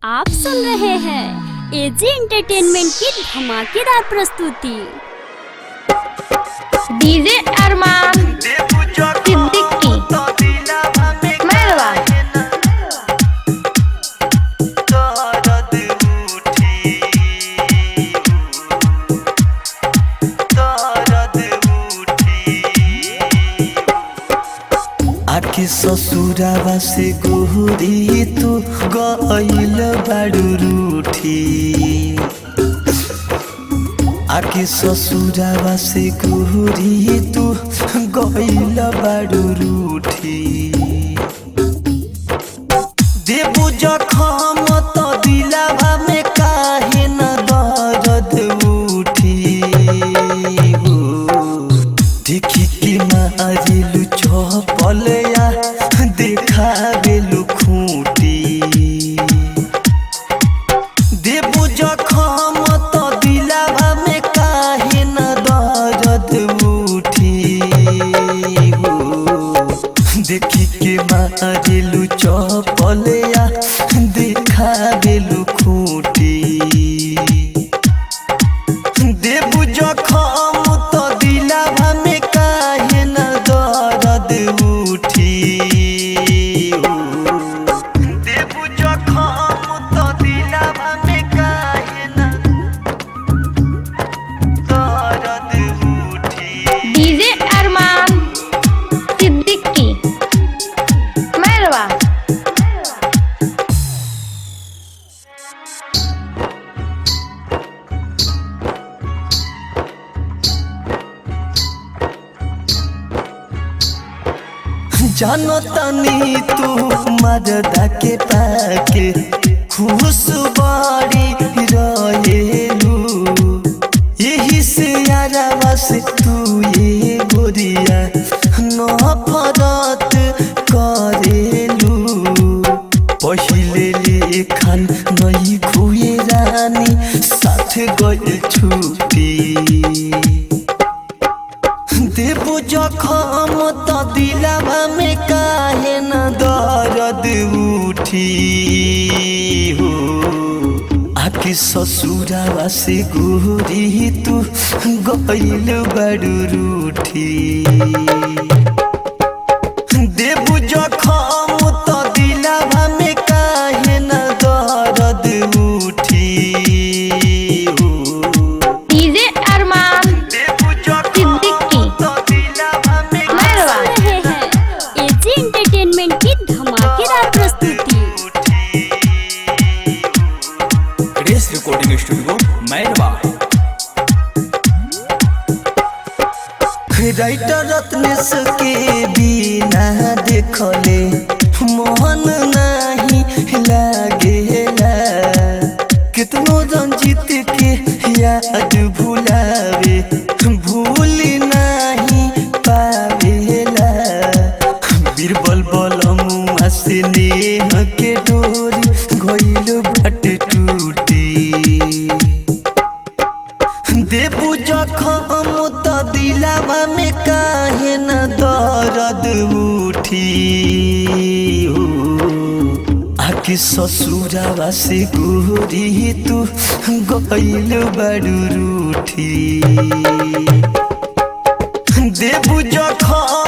आप सुन रहे हैं एजी एंटरटेनमेंट की धमाकेदार प्रस्तुति डीजे अरमान सिद्दीकी मेहरबा आके ससुरावा से गोरी तू गइल बाडू रूठी आके ससुरावा से गोरी तू गइल बाडू रूठी देबू जखम त दिलावा में काहे न दर्द उठी हो देखी के मारिलु चपलया देखाबेलु खूटी देबू जखम त दिलावा में काहे न दर्द उठी हो देखी के मारिलु चपलया देखाबेलु खूटी देबू जखम त दिलावा में काहे न दर्द उठी देबू जखम त दिलावा में काहे न दर्द उठी डीजे अरमान सिद्दीकी मेहरबा जानो तनी तू मददा के पाके खुश बाड़ी रहेलू यही से यारा से तू ये गोरिया नफरत करेलू पहिले लेखन नहीं खुए रानी साथ गई छुट्टी देबू जखम त दिलावा में काहे न दर्द उठी हो आके ससुरावा से गोरी तू गइल बड़ू रूठी देबू जखम त दिलावा में काहे न दर्द उठी हो डीजे अरमान सिद्दीकी मेहरबा सुन रहे हैं एजी एंटरटेनमेंट की धमाकेदार प्रस्तुति race recording studio Mairwa writer Ratnesh के बिना देखले मोहन नहीं लागेला कितनो रंजित के याद भुलावे भूल नहीं पावेला बीरबल बलमुआ से नेह के डोरी गइल भट टूटी देबू जखम त दिलावा में काहे न दर्द उठी हो आके ससुरावा से गोरी तू गइल बड़ू रूठी देबू जखम